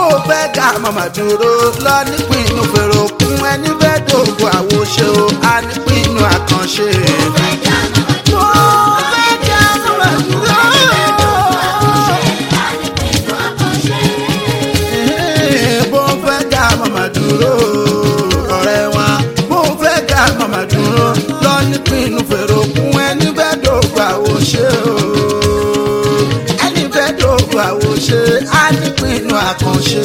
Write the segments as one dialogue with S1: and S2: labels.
S1: o fẹ́ ga màmá dúró lọ nípinnu fèrè òkun ẹni fẹ́ dògùn àwòṣe o a nípinnu àkànṣe. mo fẹ́ ga màmá dúró. bó fẹ́ ga màmá dúró ọ̀rẹ́ wa bó fẹ́ ga màmá dúró lọ nípinnu fèrè òkun ẹni fẹ́ dògùn àwòṣe o ẹni fẹ́ dògùn àwòṣe a nípinnu àkànṣe.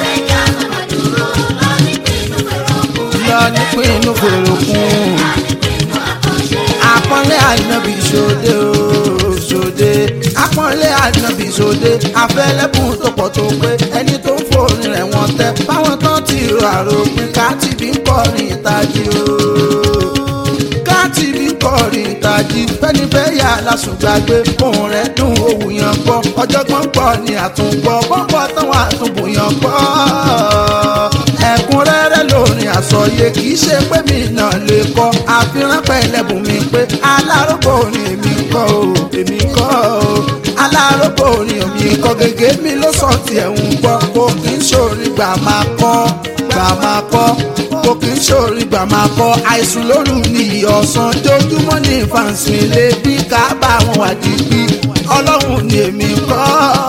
S1: lọ nípinnu fèrè òkun àpọ́nlé ànábì sóde o sóde àpọ́nlé ànábì sóde àfẹ́lẹ́bùn tó pọ̀ tó pé ẹni tó ń fòrin rẹ̀ wọ́n tẹ́ báwọn tán ti rò àròpin káàtìbí ń kọrin ìtajì o káàtìbí ń kọrin ìtajì fẹ́ni fẹ́ yà lásùgbàgbé ohun rẹ̀ dùn òwú yan gbọ́ ọjọ́gbọ́n pọ̀ ní àtúngbọ́ bọ́pọ̀ táwọn àtúnbùyàn gbọ́ ẹ̀kúnrẹ́rẹ́ lórin àsọyé kì í ṣe pé mi náà lè kọ́ àfihàn pẹ̀lẹ́bùn mi pé alárògbò ni èmi kọ́ o èmi kọ́ o alárògbò ni èmi kọ́ gègé mi ló sọ tiẹ̀ ń gbọ́ kò kì í ṣòrí gbà máa kọ́ gbà máa kọ́ kò kì í ṣòrí gbà máa kọ́ àìsùn lóru ni ọ̀sán jójúmọ́ ní fàǹsì lè bí ká bá wọn wà dìbí ọlọ́run ni èmi kọ́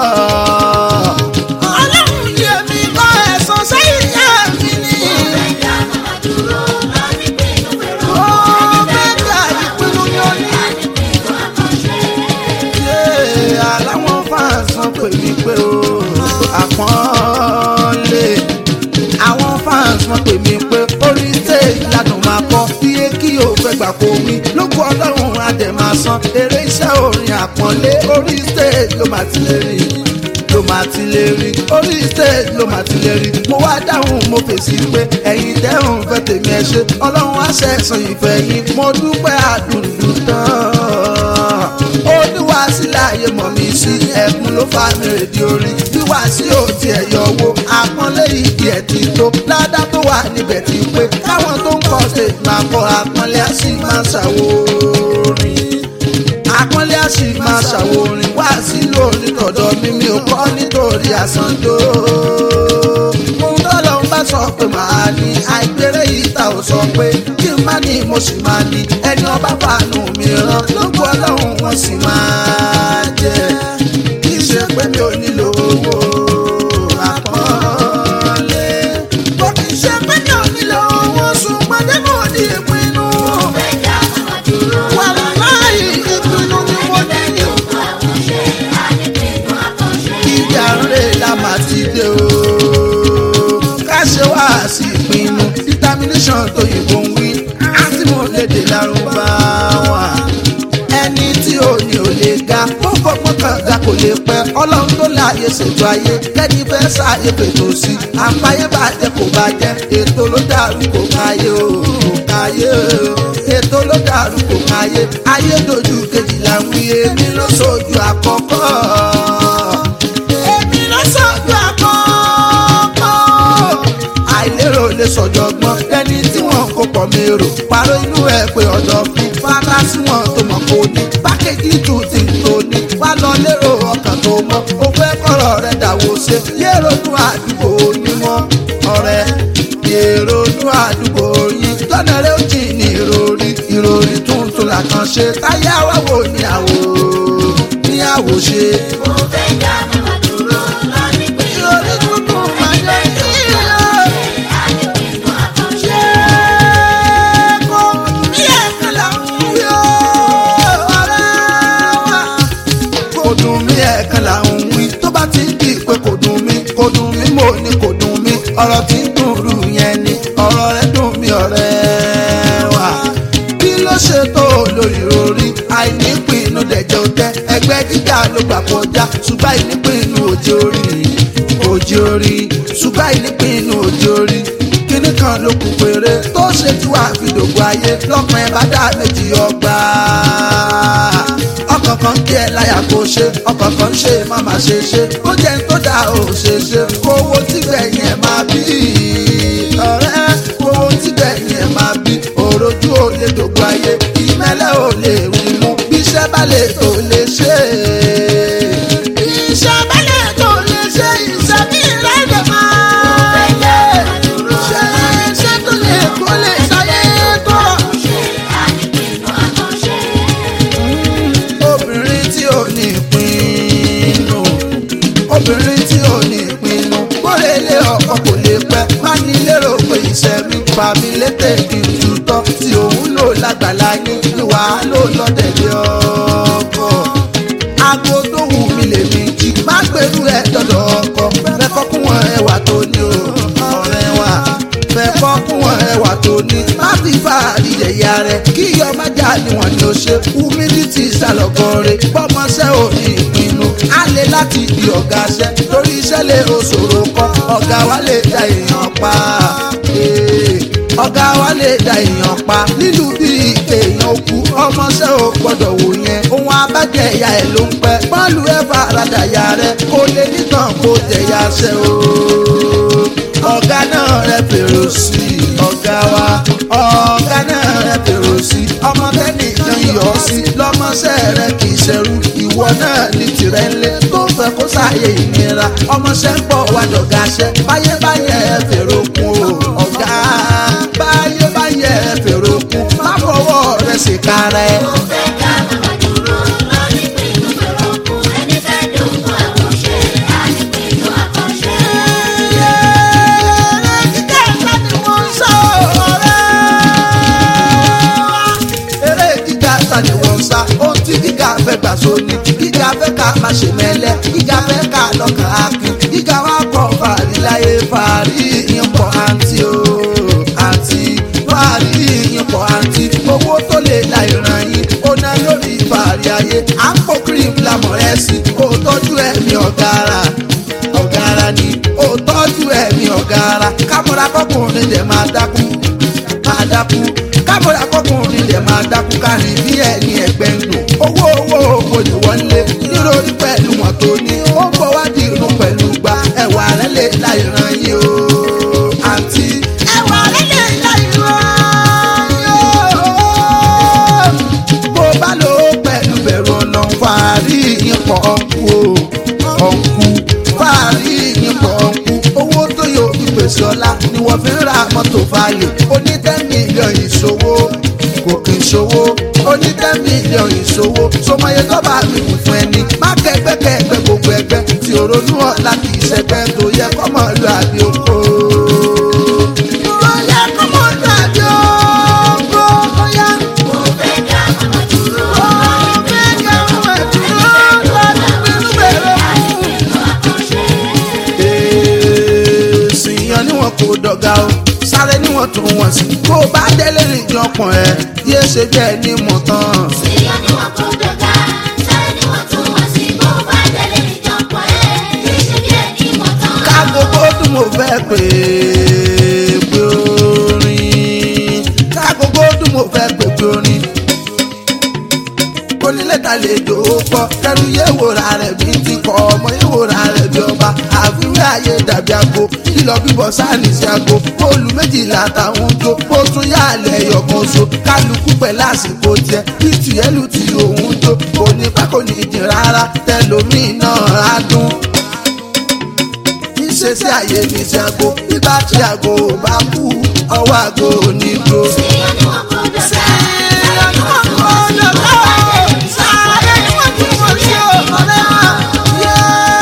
S1: ọlọ́run ni èmi kọ́ ẹ̀sán sẹ́yìn yá mi ni. Ó mẹ́ta ìpinnu ni ó ní. Ṣé aláwọ̀ fáǹsán pè mí pé o àpọ́nlé àwọn fans wọn pè mí pé orí stage ládùn máa kọ iye kí o fẹ́ gbà kó wí lóko ọlọ́run adẹ̀ máa san eré iṣẹ́ orin àpọ́nlé orí stage ló máa ti lè rí ló máa ti lè rí orí stage ló máa ti lè rí mo wá dáhùn mo fèsì pé ẹ̀yin tẹ́hùn fẹ́ tèmi ẹ ṣe ọlọ́run á ṣẹ̀san ìfẹ́ yín mo dúpẹ́ àdùnnú tán olúwa sí láàyè mọ̀ mí sí ẹ̀kún ló fa mi rèdí orí wíwá sí òtí ẹ̀yọ̀ wo àpọ́nlé ìdí ẹ̀ ti tó ládá tó wà níbẹ̀ ti pé káwọn tó ń kọ́ ṣe máa kọ́ àpọ́nlé á sì máa ṣàwòrìn àpọ́nlé á sì máa ṣàwòrìn wá sí lórí tọ̀dọ̀ mi mi ò kọ́ nítorí àsandó ohun tọ́lọ́ ń bá sọ pé màá ní àìgbéré yìí ta ò sọ pé kí n má ní mo sì máa ní ẹni ọba fàánù mi ràn lóko ọlọ́run wọn sì máa jẹ kì í ṣe pé mi ò nílò owó àpọ́nlé kò kì í ṣe pé mi ò nílò owó ṣùgbọ́n dé mo ní ìpinnu wàláì ìpinnu ni mo ní ìjà ńlẹ̀ la máa ti dé o ká ṣe wá sí ìpinnu determination tó yìnbó ń wí àti mo lédè lárúbáwá ẹni tí ò ní ò lè ga ó fọgbọ́n kan ga kò lè pẹ́ ọlọ́run tó láàyè ṣètò ayé lẹ́ni fẹ́ sáàyè fètò sí àǹfààní bàjẹ́ kò bàjẹ́ ètò ló dàrú kò káyé o kò káyé o ètò ló dàrú kò káyé ayé dojú kejìlá ń wí èmi ló sojú àkọ́kọ́ èmi ló sojú àkọ́kọ́ àìlérò lè sọ̀jọ̀gbọ́n ẹni tí wọ́n kó pọ̀ mérò parọ́ inú ẹ̀ pé ọ̀dọ̀ fi fara sí wọn tó mọ̀ kó ní pákéjì tù tí ń tó ní wá lọ lérò ọkàn tó mọ́ ó fẹ́ kọ́rọ̀ rẹ̀ dàwó ṣe yérò nú àdúgbò onímọ̀ ọ̀rẹ́ èrò nú àdúgbò yìí lọ́nà rẹ̀ ó jì ní ìròrí ìròrí tuntun làkàn ṣe táyà wá wò ní àwò ní àwò ṣe. ìròrí tuntun máa jẹ́ ìròrí. kò dùn mí ẹ̀ẹ̀kan là ń wí tó bá ti di pé kò dùn mí kò dùn mí mo ní kò dùn mí ọ̀rọ̀ tí ń dùn rú yẹn ni ọ̀rọ̀ rẹ̀ dùn mí ọ̀rẹ́ wa kí ló ṣe tó lórí orí àìnípinnu dẹ̀jẹ̀ òtẹ́ ẹgbẹ́ gíga ló gbà kọjá ṣùgbọ́n àìnípinnu òjò orí òjò orí ṣùgbọ́n àìnípinnu òjò orí kíní kan ló kù péré tó ṣe tí wàá fi dògbò ayé lọ́kàn ẹ̀ bá dá méjì ọgbà ọkàn kan kí ẹ láyà kó ṣe ọkàn kan ṣe má má ṣe ṣe ó jẹ́ ń tó dáa ò ṣe ṣe kówó tígbẹ̀yìn ẹ̀ máa bí ọ̀rẹ́ kówó tígbẹ̀yìn ẹ̀ máa bí òrojú ò lè dògbò ayé ìmẹ́lẹ́ ò lè wí mú bí iṣẹ́ bá lè tó lè ṣe iṣẹ́ bá lè tó lè ṣe iṣẹ́ bí ìrẹ́lẹ̀ máa fàmí létè kí n tutọ́ tí òun lò lágbàlá yín ni wàá lò lọ́dẹ̀dẹ̀ ọkọ̀ aago tó wù mí lèmi jí má gbèrú ẹ dọ̀dọ̀ ọkọ fẹ́ kọ́ kún wọn ẹwà tó ní o ọ̀rẹ́ wa fẹ́ kọ́ kún wọn ẹwà tó ní má fi fàárì yẹ̀yà rẹ̀ kí ọmọ jà níwọ̀n ni ó ṣe humility sálọ̀gọ́rẹ́ bọ́mọṣẹ́ ò ní ìpinnu á lè láti di ọ̀gá ṣẹ́ torí iṣẹ́ lè oṣòro kọ́ ọ̀gá wa lè da èèyàn pa. Ee, ọ̀gá wa lè da èèyàn pa lílù bí èèyàn kú ọmọọṣẹ́ ò gbọ́dọ̀ wò yẹn ohun abájẹ́ ìyá ẹ̀ ló ń pẹ́ bọ́ọ̀lù ẹ̀ faradà ya rẹ̀ kó lè nítàn kó tẹ̀yà ṣẹ́ o. ọ̀gá náà rẹ̀ fèrò sí i ọ̀gá wa ọ̀gá náà rẹ̀ fèrò sí i ọmọ tẹ́nìkan yọ̀ sí lọ́mọọṣẹ́ rẹ̀ kì í ṣẹrú ìwọ náà ní tirẹ̀ ńlẹ̀ tó fẹ́ kó sáàyè ìnira ọmọọṣẹ́ ń bọ̀ wá dọ̀gáṣẹ́ báyé báyé ẹ fèrò kún o ọ̀gá báyé báyé ẹ fèrò kún má fọwọ́ rẹ̀ sì kárẹ̀.
S2: Mo fẹ́ ká màmá dúró lórí pinnu fèrò kù. Ẹni fẹ́ dùnkún àkànṣe, á ní pinnu àkànṣe.
S1: eré gíga sani wọ́n sá ohun tí gíga fẹ́ gbà sóni gíga fẹ́ ká má ṣe mẹ́lẹ́ gíga fẹ́ ká lọ́kàn akin gíga wa kọ́ fàárí láyé fàárí yín pọ̀ àǹtí o àǹtí fàárí yín pọ̀ àǹtí owó tó lè la ìran yín ó ná lórí fàárí ayé à ń pò cream lamọ̀ ẹ̀ sí kó tọ́jú ẹ̀mí ọ̀gára ọ̀gára ni ó tọ́jú ẹ̀mí ọ̀gára kámọ́ra kọkùnrin dẹ̀ máa dákú máa dákú kámọ́ra kọkùnrin dẹ̀ máa dákú kárin bí ẹni ẹgbẹ́ ń lò owó owó owó ni wọ́n lé nítorí pẹ̀lú wọn tó ní ó ń bọ̀ wá di irun pẹ̀lú gba ẹ̀wà rẹ̀ lè la ìran yìí o àǹtí ẹ̀wà rẹ̀ lè la ìran yìí o bó bá lò ó pẹ̀lú bẹ̀rù ọ̀nà fàárí yín pọ̀ ọ̀nkú o ọ̀nkú fàárí yín pọ̀ ọ̀nkú owó tó yọ ìpèsè ọ̀la ni wọ́n fi ń ra mọ́tò falẹ̀ oní ten million ìṣòwò kò kì í ṣòwò oní ten million ìṣòwò sọmọye tó bá mi kù fún ẹni má kẹgbẹ́ kẹgbẹ́ gbogbo ẹgbẹ́ tí òrónú ọ̀la kì í ṣẹgbẹ́ tó yẹ kọ́mọ lu àbí oko. tó yẹ kọ́mọ lu àbí oko tó yẹ.
S2: Mo fẹ́ ká màmá dúró lórí pinnu fèrò kù. Ẹni fẹ́ dùnkún àkànṣe, á ní pinnu àkànṣe.
S1: èsì yan ni wọn kò dọ̀gá o sáré ni wọn tún wọn sí kó o bá délé níjọpọ̀ ẹ yéé ṣe jẹ́ ní mọ̀tán.
S2: Síyá ni wọ́n kó dọ̀gá, sáré ni wọ́n tún wọ́n sí. Bó bá délé ìjọpọ̀ ẹ̀, kì í ṣe bí ẹni mọ̀ tán.
S1: ká gbogbo dùn mo fẹ́ pè é pé orin ká gbogbo dùn mo fẹ́ pè pé orin onílẹ̀ta lè jò ó kọ́ kẹrù yé wòrà rẹ̀ bí ti kọ́ ọmọ yé wòrà rẹ̀ bí ọba àfiwé ayé dàbí ago lílọ bíbọ̀ sáàlì sí ago bóòlù méjìlá táwọn jó bó tún yá àlẹ́ ẹ̀yọ̀kan so kálukú pẹ̀lú àsìkò tiẹ̀ bí tìyẹ́lù tí òun jó kò ní pẹ́ kò ní jìn rárá tẹlomi náà á dún ìṣesí àyè ní ti ago nígbà tí ago bá kú ọwọ́ ago ò ní dúró.
S2: Síyá ni wọ́n kó dọ̀gá, sáré ni wọ́n tún wọ́n sí. Bó bá délé ìjọpọ̀ ẹ̀, kì í ṣe bí ẹni mọ̀ tán.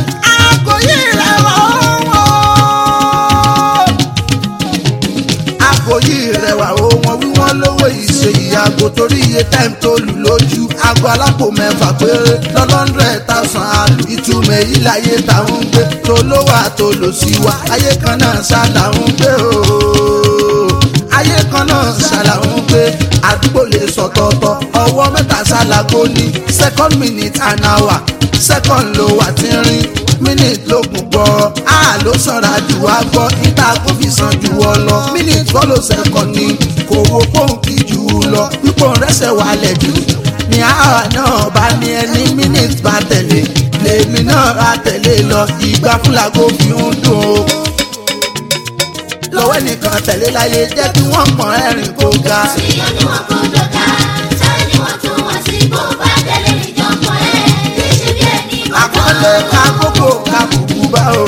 S1: Àgòyí rẹwà o wọn wí wọn lówó ìṣe ìyàgò torí iye time tó lù lójú aago alápò mẹ́fà péré lọ́lọ́ndrẹ̀ tàṣán àlù ìtumọ̀ èyí láyé táwọn ń gbé tó lówó àtòlò sí wa ayé kan náà ṣá làwọn ń gbé o ayé kan náà ṣàlàyé pé àdúgbò lè sọ̀tọ̀ọ̀tọ̀ ọwọ́ mẹ́ta ṣàlàgó ní second minute an hour second ló wà tí ń rin minute ló gùn gbọ́ a ló sanra jù wá gbọ́ níta kó fi san jù ọ lọ minute follow second ni kò wo pọ́ǹkì jù ú lọ pípọ̀ rẹ́sẹ̀ wálẹ̀ jù ní àwa náà bá ní ẹni minute bá tẹ̀lé lèmi náà á tẹ̀lé lọ ìgbà fúlàgò fi ń dùn o lọ́wọ́ nìkan tẹ̀lé láyé jẹ́ kí wọ́n mọ ẹ̀rìn kó ga.
S2: Síyá ni wọ́n kó dọ̀gá, sáré ni wọ́n tún wọ́n sí. Bó bá délé ìjọpọ̀ ẹ̀, kì í ṣe bí ẹni mọ̀ tán.
S1: àkọlé kákókò kábùkù bá o.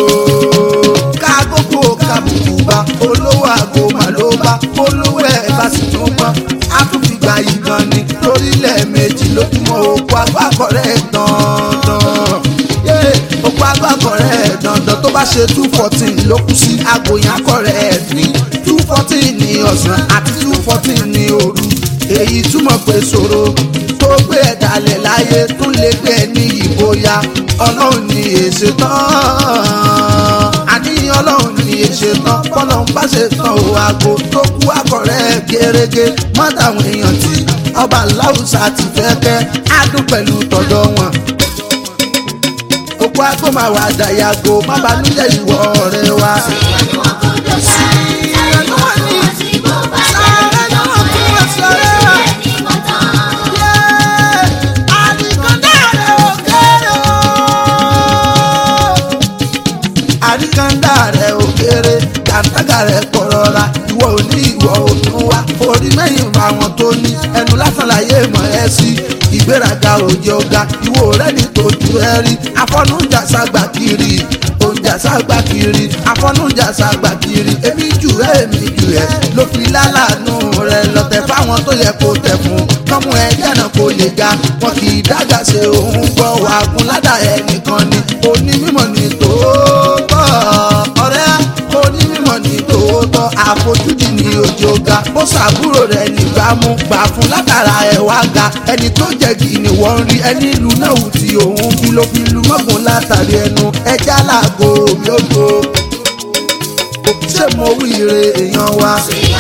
S1: kákókò kábùkù bá olówó àgò mà ló bá olówó ẹ̀ bá sì tún pọ́n. a tún fi gba ìgbọ̀n ni lórílẹ̀ méjì lójúmọ́ òkú agbákọ̀rẹ́ dandan. Yé, òkú agbákọ̀rẹ́ dandan tó bá ṣe two fourteen ló kù sí àgòyàn akọ̀rẹ́ ní two fourteen ní ọ̀sán àti two fourteen ní òru èyí túmọ̀ pé ṣòro tó gbé ẹ̀ dalẹ̀ láyé tún lè gbé ẹ ní ìgboyà ọlọ́run ní èsè tán àní ọlọ́run ní èsè tán bọ́lọ̀ ń bá ṣe tán o àgbo tó kú akọ̀rẹ́ gẹ́rẹ́gẹ́ mọ́tàwọn èèyàn tí ọba láwùsà ti fẹ́ kẹ́ á dún pẹ̀lú tọ̀dọ̀ wọn òkú àgbo máa wà dàyàgò má banújẹ́ ìwọ ọ̀rẹ́ wa. àríkàndá rẹ̀ ò kéré kàńtàgà rẹ̀ kọ̀rọ̀ra ìwọ ò ní ìwọ ò tún wá orí mẹ́yìn bá wọn tó ní ẹnu lásán láyé mọ̀ ẹ́ sí ìgbéraga òjò ọ̀gá ìwọ rẹ̀ ní tòjú ẹ rí afọ́nújà ságbà kiri òǹjà ságbà kiri afọ́nújà ságbà kiri èmi jù ẹ́ èmi jù ẹ́ ló fi lálàánú rẹ̀ lọ́tẹ̀ fáwọn tó yẹ kó tẹ̀ fún kọ́mú ẹ jẹ́nà kó lè ga wọn kì í dága ṣe òun gbọ́ wàgùn ládà ẹnìkan ni onímọ̀ ní tòótọ́ ọ̀rẹ́ onímọ̀ ní tòótọ́ àfojúdi ní òjò ga bó ṣàbúrò rẹ̀ nígbàmú gbà fún látara ẹ̀ wá ga ẹni tó jẹ́ kí ni wọ́n rí ẹni ìlú náà wù tí òun fi ló fi lu mọ́gùn látàrí ẹnu ẹja làgò mi ò gbó ṣé mo wí ire èèyàn wa.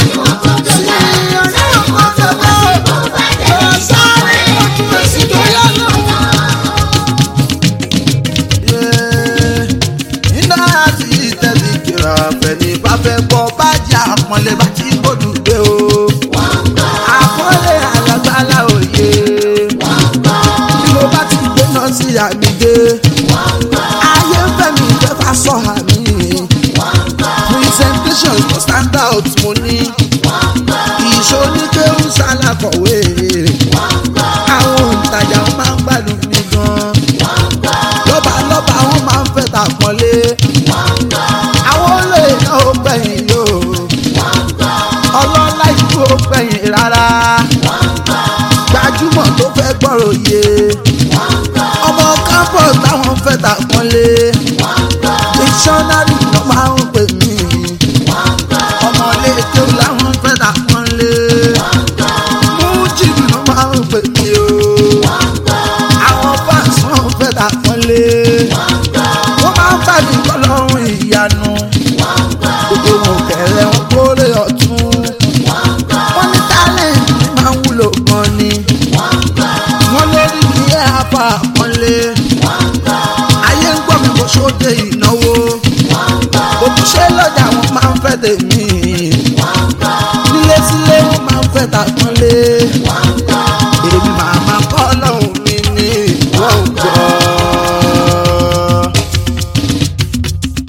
S1: iná àti ìtẹ̀lé kìrà fẹ̀ni bá fẹ́ gbọ́ bá jẹ́ àpọ́nlé bá ti gbódù dé o. àpọ́nlé alágbálá òye. bí mo bá ti gbé náà sí àmì dé. ayé ń fẹ́ mi jẹ́ fà sọ àmì. presentation for stand out mo ní. ìṣoníkéwù ṣàlàkọ̀wé. àwọn òǹtajà wọn máa ń gbádùn mi gan lọ́ba lọ́ba wọn máa ń fẹ́ ta pọ́nlé. àwọn olóyè náà ó gbẹ̀yìn yóò. ọlọ́lá ìlú ó gbẹ̀yìn rárá. gbajúmọ̀ tó fẹ́ gbọ́rọ̀ yé. ọmọ campus táwọn fẹ́ ta pọ́nlé. dictionary ló máa ń pè mí. ọmọ ilé kéwù làwọn fẹ́ ta pọ́nlé. mújìbì ló máa ń pè mí o àwọn fans wọn fẹ́ ta pọ́nlé. wọ́n máa ń bàbí kọ́lọ́run ìyanu. gbogbo wọn kẹrẹ wọn kórè ọ̀tún. wọ́n ní talent ní máa ń wúlò gan ni. wọ́n lórí ní ẹ̀ apá pọ́nlé. ayé ń gbọ́ mi kó sóde ìnáwó. òkúṣe lọ́jà wọn máa ń fẹ́ tèmi. nílé sílé wọn máa ń fẹ́ ta pọ́nlé.